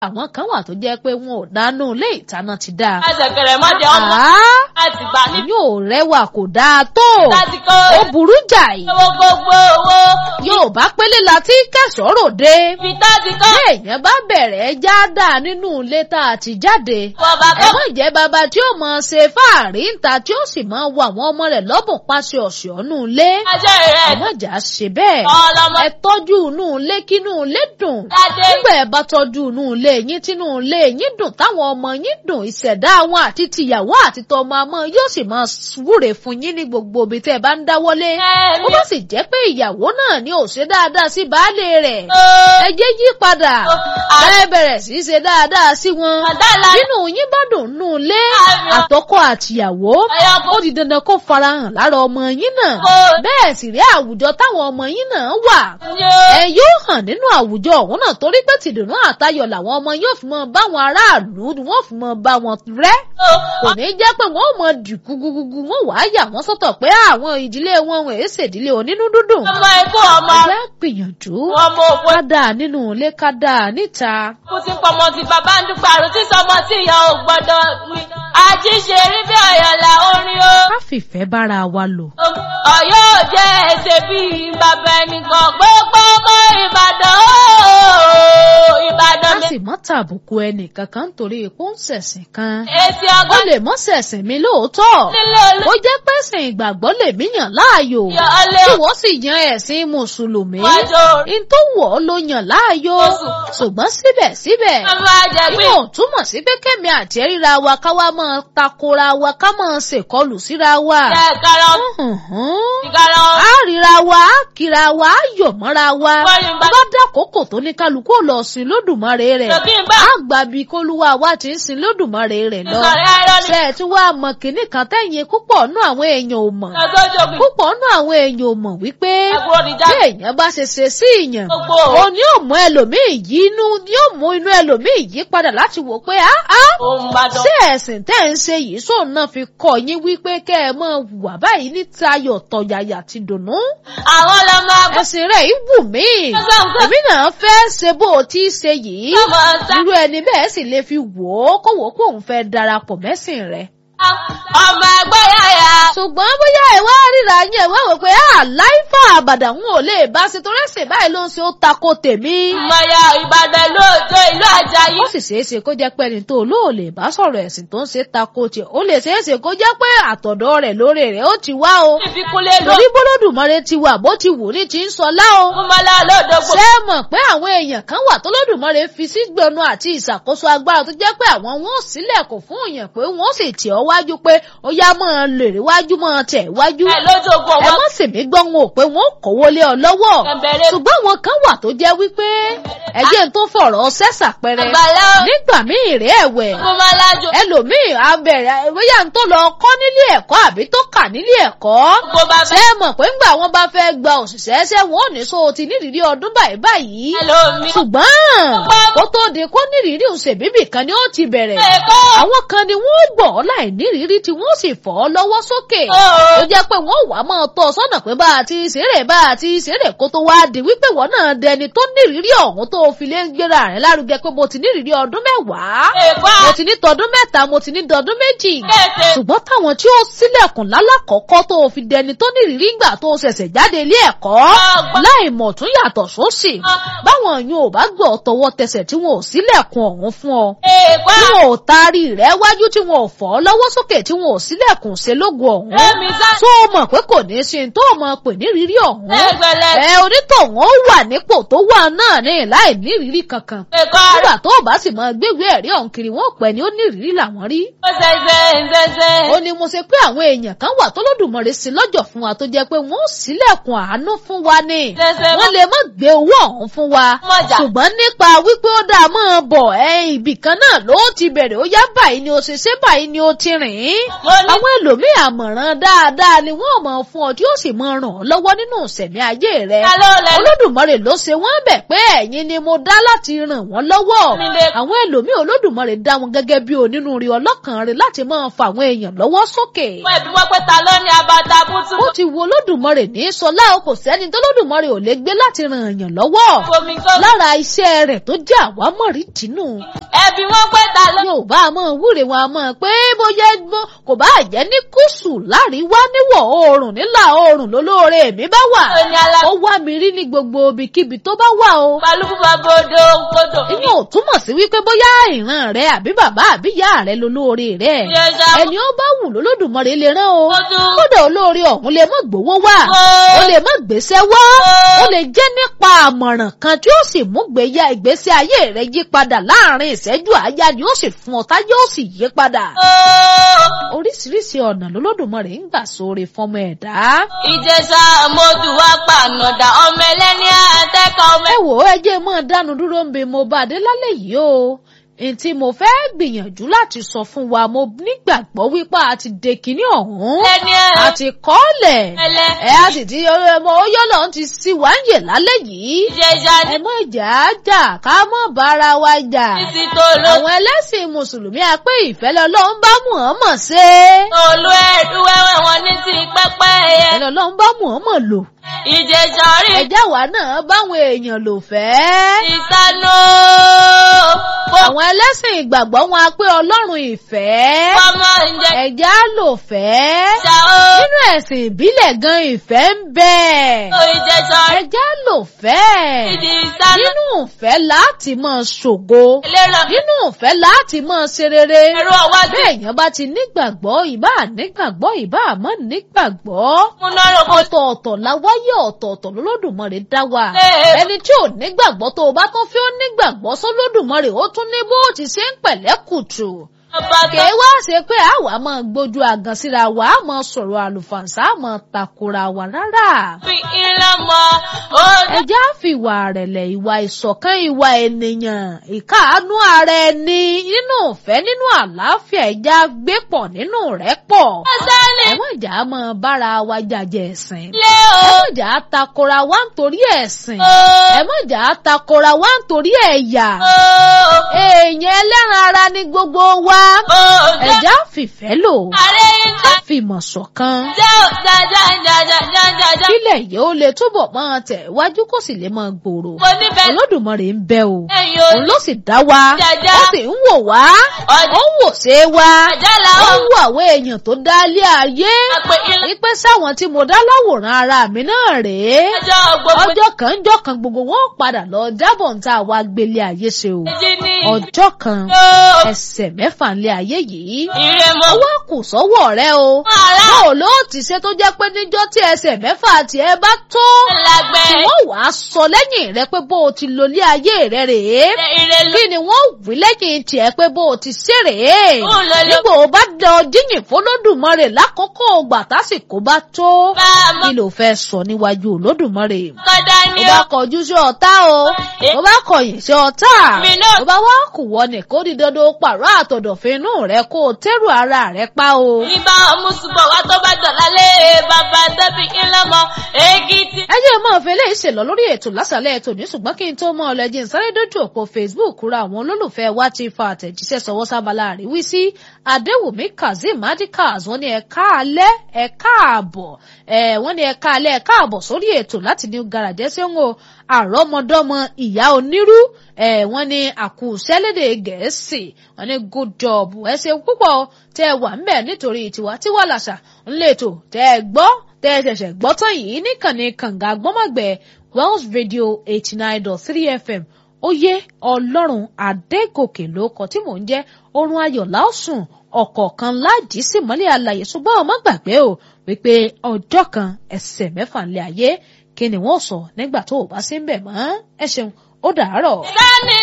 àwọn kan wà tó jẹ́ pé wọn ò dánú ilé ìtaná ti dáa. àṣẹkẹrẹ mọ́dẹ ọmọ láti gbà ní. yóò rẹwà kò dáa tó láti kó ó burú jàì owó gbogbo owó. yóò bá pélé la tí kẹsàn-án dé. ibi tá ti kọ́. èèyàn bá bẹ̀rẹ̀ já dáa nínú ilé tá a ti jáde. wọ́n bá ẹ kọ́. má jẹ́ bàbá tí ó mọ̀ ṣe fáàrí ńta tí ó sì máa wo àwọn ọmọ rẹ̀ lọ́bùn pàṣẹ ọ̀sẹ̀ ọ̀nù ilé. ajẹ́ rẹ̀ ẹ má jà ṣe bẹ́ẹ̀. ọlọmọ ẹ tọ́jú inú ilé kínú ilé dùn. ládé. nígbà ẹ bá tọ́jú inú ilé yín tínú ilé yín dùn táwọn ọmọ yín dùn ìṣẹ̀dá wọn àti tìyàwó àti tọmọ ọmọ yóò sì máa wúre fún yín ní gbogbo ibi tẹ́ ẹ bá ń dáwọ́lé. ó bá sì jẹ́ pé ìyàwó náà ni ò ṣe dáadáa sí baálé rẹ̀. ẹ jẹ́ yí padà. ẹ bẹ̀rẹ̀ sí í ṣe dáadáa sí wọn. àdàlà nínú yín bá dùn nù ilé Àmín. àtọkọ àtìyàwó ọyọkọ ó di dandan kó farahàn lára ọmọ yín náà kò bẹ́ẹ̀ sì rí àwùjọ táwọn ọmọ yín náà wà ní o. ẹ yóò hàn nínú àwùjọ ọ̀hún náà torí pé tìdùnnú àtayọ̀ làwọn ọmọ yóò fi mọ báwọn aráàlú wọ́n fi mọ bá wọn rẹ́ kò ní jẹ́ pé wọ́n ò mọ dìkú gugugu wọ́n wàá yà wọ́n sọ́tọ̀ pé àwọn ìdílé wọn wọn èé ṣèdílé onínú dúdùn ọmọ ikú ọmọ ẹgbẹ́ gbìyànjú ọmọ òpó ká dáa nínú ilé ká dáa níta kú ti pọmọ ti bàbá ń dúpọ̀ àrùn tí sọmọ tí ìyá ò gbọ́dọ̀ mi. àjíṣe rí bí ọ̀yọ̀là orin o. ká fìfẹ́ bára wa lò ọ̀yọ́ ò jẹ́ ẹsẹ̀ bíi bàbá ẹnìkan gbogbo ọmọ ìbàdàn o. ìbàdàn ká mi. sì mọ́ tàbùkù ẹnì kankan nítorí ipò ń ṣẹ̀sìn kan èsì ó ọgọ́ lè mọ́ ṣẹ̀sìn mi lóòótọ́ nílé olú. ó jẹ́ pẹ́sìn ìgbàgbọ́ lèmi yàn láàyò yọ ọlẹ́ tí wọ́n sì yan ẹ̀sìn mùsùlùmí wájú orí. in tó wọ̀ ọ́ ló yàn láàyò Oṣù. ṣùgbọ́n síbẹ̀síbẹ̀ ọmọ àjẹgbé. yóò túmọ̀ sí pé kẹ́mi àti ẹ̀ríra wa ká wá máa takora wa ká máa ṣèkọlù síra wa. jẹ́ ìkarọ̀ Hùhùn. ìkarọ̀ a ríra wa a kíra wa a yọ̀ mọ́ra wa Wọ́n ní bá- bá dákòókò tó ní kálukú ò lọ sin lódùmarè rẹ̀ lòkì ń bá. a gbà bí kólúwa wa ti ń sin lódùmarè rẹ̀ lọ. ìsọ̀rí ayọ̀ ni. ṣe ẹ̀ tí wàá mọ kínní kan tẹ̀yìn púpọ̀ nú àwọn èèyàn ò mọ̀ lọ́sọ́jọ́ bí. púpọ̀ nú àwọn èèyàn ò mọ̀ wípé ẹ̀kú oníjà. bí èèyàn bá ṣe ṣe sí ìyàn gbogbo òun ni yóò mú ẹlòmíì yí inú yóò mú inú ẹlòmíì yí padà láti wò pé á á òun ìbàdàn. ṣé ẹ̀sìn tẹ́ ń ṣe yìí sóun náà fi kọ́ yín wípé kẹ́ ẹ máa wà báyìí ní tayọ̀ tọ̀yàyà ti dùnnú. àwọn ọlọmọ abọ́. ẹ̀sìn rẹ̀ yìí wù mí èmi náà fẹ́ ṣe bó o ti ṣe yìí ọmọ ọ̀sán. irú ẹni bẹ́ẹ̀ sì lè fi wò ó kó wò ó pé òun fẹ́ darapọ̀ mẹ́sìn rẹ̀. ọmọ ẹgbẹ́ yàyà. ṣùgbọ́n bóyá ẹ wá ríra yín ẹ wá wò pé àláìfà àbàdàn ń ò lè bá ṣe torí ẹ̀sìn báyìí ló ń ṣe ó tako tèmi. ìmọ̀ya ìbàdàn lóòótọ́ ìlú àjàyí. ó sì ṣeé ṣe kó jẹ́ pé ẹni tó olóò lè bá sọ̀rọ̀ ẹ̀sìn tó ń ṣe tako tiẹ̀ ó lè ṣeé ṣe kó jẹ́ pé àtọ̀dọ̀ rẹ̀ lórí rẹ̀ ó ti wá o. ìfikúnlé ló. torí bólódùmarè ti wà bó ti wù ní ti ń sọlá o. kúmọ́lá lódògbò. ṣé ẹ mọ̀ pé àwọn èèyàn kan wà tó lódùmarè fi sí gbọnu àti ìṣàkóso agbára tó jẹ́ pé àwọn wọn ò sílẹ̀kùn fún èèyàn pé wọ́n sì tì ọ́ wájú pé ó yá máa lè rí wájú máa tẹ̀ wájú. ẹ lódògbò ẹ wọn. mọ̀ sì mí gbọ́ wọn ò pé wọ́n kówó lé ọ lọ́wọ́ Ẹ̀bẹ̀rẹ̀ ṣùgbọ́n àwọn kan wà tó jẹ́ wípé ẹjẹ́ tó fọ̀rọ̀ ṣẹ́sà pẹrẹ àgbàlá nígbà míì rẹ̀ ẹ̀wẹ̀ kúmọ́lá jò. ẹlòmíì abẹ̀rẹ̀ bóyá ń tó lọ kọ́ nílé ẹ̀kọ́ àbí tó kà nílé ẹ̀kọ́ kó bá ṣé bẹ́ẹ̀. ẹ mọ̀ pé ńgbà wọn bá fẹ́ gba òṣìṣẹ́ ṣé wọn ò ní so ti nírìírí ọdún báyìí báyìí ẹlòmí. ṣùgbọ́n kó tó di kó nírìírí òṣèbíbì kan ni ó ti bẹ̀rẹ̀ ẹ̀kọ́. àwọn kan ni wọ́n gbọ́ ọ láì nírìírí tí wọ́n sì fọ́ ọ lọ́wọ́ sókè Ó. ó jẹ́ pé wọ́n wà á máa tọ́ ọ sọ́nà pé bá a ti ṣeré bá a ti ṣeré kó tó wá di wípé wọ́n náà dẹni tó nírìírí ọ̀hún tó fi lé ń gbéra rẹ̀ lárugẹ pé mo ti nírìírí ọdún mẹ́wàá ẹ̀kọ́. mo ti ní tọdún mẹ́ta mo ti ní tọdún méjì kéde. ṣùgbọ́n táwọn tí ó sílẹ̀kùn lálàkọ́kọ́ tó fi dẹni tó nírìírí gbà tó ṣẹ̀ṣẹ̀ jáde ilé ẹ̀kọ́ Ọgbọ́n. láì mọ̀ tún yàtọ̀ sósì báwọn yóò bá gbọ́ tọwọ́ tẹsẹ̀ tí wọn ò sílẹ̀kùn ọ̀hún fún ọ ẹ̀kọ́. tí wọn ò taari rẹ wájú tí wọn ò fọ́ lọ́wọ́ sókè tí wọn ò sílẹ̀kùn ṣe lógo ọ̀hún ẹ̀mí sá. tó o mọ̀ pé kò ní í ṣe tó o mọ̀ pé nírírí ọ̀hún ẹgbẹ̀lẹ̀. ẹ onítọ̀hún ó wà nípò tó wà náà ní láì nírírí kankan ẹ̀kọ́. nígbà tó o bá sì máa gbégbé ẹ̀rí ọ̀hún kiri wọn ò pẹ́ ni ó nírírí làwọn rí ó ṣẹ̀ṣẹ̀ ṣẹ̀ṣẹ̀. ó ní mo ṣe pé àwọn èèyàn kan wà tó lódùmarè sí lọ́jọ́ fún wa tó jẹ́ pé wọ́n ó sílẹ̀kùn àánú fún wa ni ṣẹ̀ṣẹ̀ wọ́n lè má gbé owó ọ̀hún fún wa mọ̀jà. ṣùgbọ́n nípa wípé ó dáa máa bọ̀ ẹ ibì kan náà ló ti bẹ̀rẹ̀ ó yá báyìí ni ó ṣe ṣe báyìí ni ó ti rìn ín mo ní. àwọn ẹlòmíì àmọ̀ràn dáadáa ni wọ́n mọ̀ fún ọ tí ó sì mọ̀ ràn ọ́ lọ́wọ́ nínú ìṣẹ̀mí ayé rẹ ta ló lẹ. olódùmarè ló ṣe wọ́n bẹ̀ pé ẹ̀yin ni mo dá láti ràn wọ́n lọ́wọ́ mi lè àwọn ẹlòmíì olódùmarè dá wọn gẹ́gẹ́ bí onínúure ọlọ́kàn rẹ̀ láti máa fa àwọn èèyàn lọ́wọ́ sókè. Fún ẹbí wọ́n pé ta ló ní abata bútú. ó ti wo olódùmarè ní sọlá o kò sẹ́ni tó olódùmarè ò lè gbé láti ran èèyàn lọ́wọ́. Fomi tó. lára iṣẹ́ rẹ̀ tó jẹ́ àwámọ̀rí tìǹù. Ẹbí wọ́n pé ta ló. yorùbá a máa wúre wọn a máa pé bóyá gbọ́ kò bá jẹ́ ní gúúsù láríwá níwọ̀ oòrùn nílà oòrùn lólóore mi bá wà. Ó ní alá. ó wá mi rí ní gbogbo ibikíbi tó bá wà o. Balùwù bàbá odò kodò. inú ò túmọ̀ sí wípé bóyá ìran rẹ àbí bàbá àbí ìyá rẹ lolóore rẹ. Ìjẹ̀ṣà. ẹni ó bá wù lólódùmarè lè rán o. Ó tún. kódà olóore ọ̀hún lè má gbowó wá. Ó. ó lè má gbéṣẹ́ wá. ó lè jẹ́ nípa àmọ̀ràn kan tí ó sì mú gbéya ìgbésí ayé rẹ yí padà láàrin ìṣẹ́jú àáyá ni ó sì fún ọ táyé ó sì yí padà. Ó. oríṣiríṣi ọ̀nà lolódùmarè ń gbà sóore fọmọ ẹ̀dá. Ìjẹ̀ṣà mọ́tò wá pànàdà ọmọ ẹlẹ́ni àtẹ́kọ̀ ọmọ ẹ wò ó ẹ jẹ́ mọ́ dánu dúró ń bẹ mo bá dé lálẹ́ yìí o ntí mo fẹ́ gbìyànjú láti sọ fún wa mo nígbàgbọ́ wípé a ti de kinní ọ̀hún ẹlẹ́ni a ti kọ́lẹ̀ ẹlẹ́. ẹ a sì ti ọmọ oyọ́lọ̀ ń ti sí wa ń yè lálẹ́ yìí Ìjẹ̀ṣà ní ẹ mọ̀ jà á jà ká mọ̀ bára wa jà títí tó ló. àwọn ẹlẹ́sìn mùsùlùmí a pé ìfẹ́ lọ́lọ́run bá Muhammad ṣe Olú ẹ̀dú wẹ́wẹ́ wọn ní ti pẹ́pẹ́ yẹ. ìfẹ́ lọ́lọ́run bá Muhammad lò Ìjẹ̀ṣà rí ẹjá wa náà báwọn èèyàn lò fẹ́. ìsánú. àwọn ẹlẹ́sìn ìgbàgbọ́ wọn a pé ọlọ́run ìfẹ́ Ọmọ ìjẹ̀ṣà ẹ̀já lò fẹ́ ó. nínú ẹ̀sìn ìbílẹ̀ gan ìfẹ́ ń bẹ Ìjẹ̀ṣà rí ẹ̀já lò fẹ́ ìdí ìsánú. nínú ìfẹ́ láti máa ṣògo Ìlera nínú ìfẹ́ láti máa ṣe rere ẹ̀rọ ọwájú. bẹ́ẹ̀ èèyàn bá ti nígbàgbọ́ ìbá nígbàgbọ́ ìbá àmọ́ nígbàgbọ́ Múnárò kò ọ̀tọ̀ọ̀tọ̀ la wáyé ọ̀tọ̀ọ̀tọ̀ lọ́lọ́dùmarè dá wa Ee. ẹni tí ò nígbàgbọ́ tó o bá tún fi ó nígbàgbọ́ sọ́lọ́dùmarè ó tún ní bó ti ṣe ń pẹ̀lẹ́ kùtù ọba tó. kèé wá ṣe pé àwa máa gbójú àgàn síra wa á máa sọ̀rọ̀ àlùfàǹsá á máa takora wa rárá Fi iná mọ ó ẹjẹ́ á fi ìwà rẹ̀lẹ̀ ìwà ìṣọ̀kan ìwà ènìyàn ìkáàánú ara ẹni nínú ìfẹ́ nínú àlàáfíà ẹjẹ́ á gbé pọ̀ nínú rẹ̀ pọ̀ sẹ́ni ẹ̀wọ̀n ìjà á máa bára wa jàjẹ́ ẹ̀sìn lé o. ẹ̀wọ̀n ìjà á takora wa nítorí ẹ̀sìn Ó. ẹ̀wọ̀n ìjà á takora wa nítorí ẹ̀yà Ó. èèyàn ẹlẹ́ran ara ní gbogbo wa Ó. Jẹ́ ẹ̀já fìfẹ́ lò ààrẹ ìjà. fìmọ̀ ṣọ̀kan Jẹ́ òjàjàjàjàjàjà. kílẹ̀ yìí ó lè túbọ̀ máa tẹ̀ wájú kó sì lè máa gbòòrò Mo nífẹ̀ẹ́ olódùmarè ń bẹ o ẹ̀yìn òun ló sì dá wa Jàjà. ó sì ń wò wá Ọjà. ó ń wò ṣe wa Àjálà ó ó. ń wo àwọn èèyàn tó dá lé ayé Àpè ilé wípé sáwọn tí mo dá láwòrán ara mi náà rèé ọjọ́ gbogbo ọjọ́ kan jọ́ kan gbogbo wọn ó padà lọ jábọ̀ ń tá a wá gbélé ayé ṣe o méjì ní. ọjọ́ kan Ó. ẹsẹ̀ mẹ́fà ńlé ayé yìí Ìrèmọ̀. ọwọ́ kù sọ́wọ́ rẹ o Àrà. báwo ló ti ṣe tó jẹ́ pé níjọ́ tí ẹsẹ̀ mẹ́fà tiẹ̀ bá tó Lágbẹ́. tí wọ́n wàá sọ lẹ́yìn rẹ pé bó o ti lo ilé ayé rẹ rèé Ìrèlú. kí ni wọ́n wí lẹ́yìn tiẹ̀ pé bó o ti ṣe rèé Ó lọ lọ. nígbà o bá dán jíyìn fọlọ́dùmarè lákòókò ògbà tásìkò bá tó Bá a mọ̀ kí ló fẹ́ sọ níwájú olódùmarè kọ́dá ni ó bá ó. kọjú sí ọ̀tá o ó bá kọ̀yìn sí ọ̀tá Mi náà. ó bá wá kù wọ ní kó di dandan ó pààrọ̀ àtọ̀dọ̀fin inú rẹ kó o tẹ́rù ara rẹ pa o. Ibà ọmúsùpọ̀ wá tó bá dọ̀lá lé bàbá tẹ́bí ńlọ́mọ èkìtì. ẹ jẹ́ máa fẹ́ léyìí ṣèlọ lórí ètò lásàlẹ̀ ètò ní ṣùgbọ́n kí n tó mọ ọlẹ́jì ń sáré dójú òpó Facebook ra àwọn olólùfẹ́ wa ti fa àtẹ̀jíṣẹ́ sọwọ́ sábàlá àríwísí Adéwùmí Kazeem Adikaz wọ́n ní ẹ káalẹ́ ẹ káàbọ̀ ẹ wọ́n ní ẹ káalẹ́ ẹ káàbọ̀ sórí ètò láti ní garajẹ́ sí ń wo àrọ́mọdọ́mọ ìyá onírú ẹ wọ́n ní àkùsẹ́lédè Gẹ̀ẹ́sì wọ́n ní good job ẹ ṣe púpọ̀ tẹ́ ẹ wà ń bẹ̀ nítorí tiwa tiwa làṣà ńlẹ̀tò tẹ́ ẹ gbọ́ tẹ́ ẹ ṣẹ̀ṣẹ̀ gbọ́ tán yìí níkànnì kànga gbọ́mọ̀gbẹ́ Wells Radio eighty nine dot three FM oyè ọlọ́run adégòkè ló kọ tí mò ń jẹ́ orun ayọ̀ láòsùn ọ̀kọ̀ọ̀kan láàjì sí mọ́lẹ̀ àlàyé ṣùgbọ́n ọmọ gbàgbé o wípé ọjọ́ kan ẹsẹ̀ mẹ́fà ńlẹ̀ ayé kí ni wọ́n sọ nígbà tó o bá sí ń bẹ̀ mọ́ ẹ ṣeun ó dàárọ̀. Sani